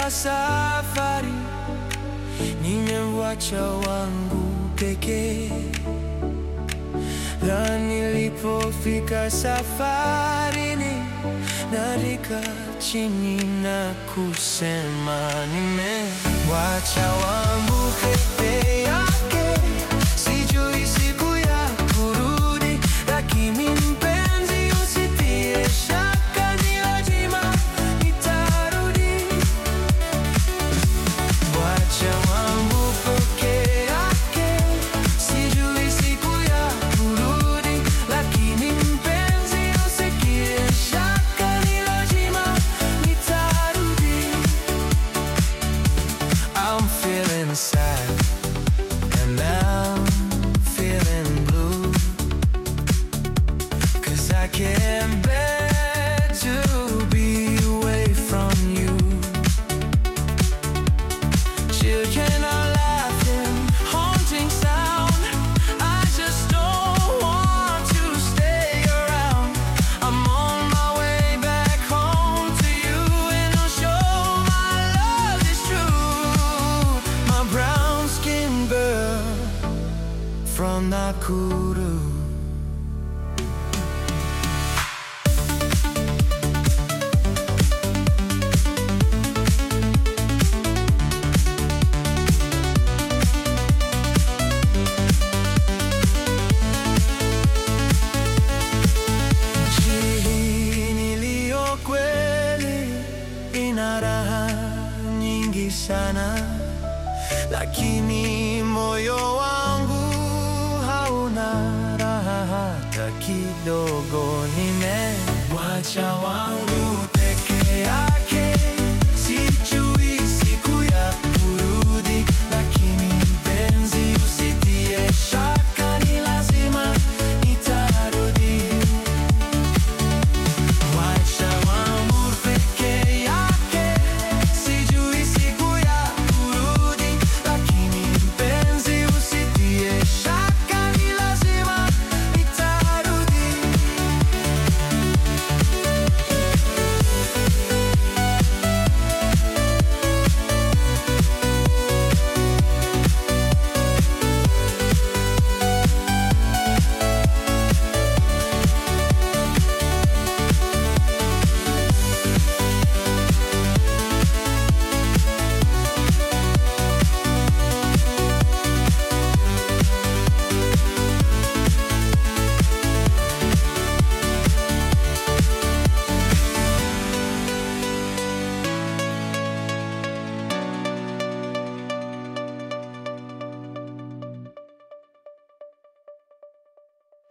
ya safari, nimemwacha wangu pekee. Na nilipofika safarini, nalika chini na kusema nimemwacha wangu peke yake. Sijui siku ya kurudi, lakini mpenzi, usitie shaka, ni lazima nitarudi. Wacha wangu peke yake, sijui siku ya kurudi, lakini mpenzi, usitie shaka, ni lazima nitarudi. I'm feeling sad and I'm feeling blue 'Cause I can't bear to be away from you. Children are laughing, haunting sound. I just don't want to stay around. I'm on my way back home to you, and I'll show my love is true. My brown skinned girl from Nakuru. Nchi hii niliyo kweli ina raha nyingi sana, lakini moyo wangu hauna raha hata kidogo. Nimemwacha wangu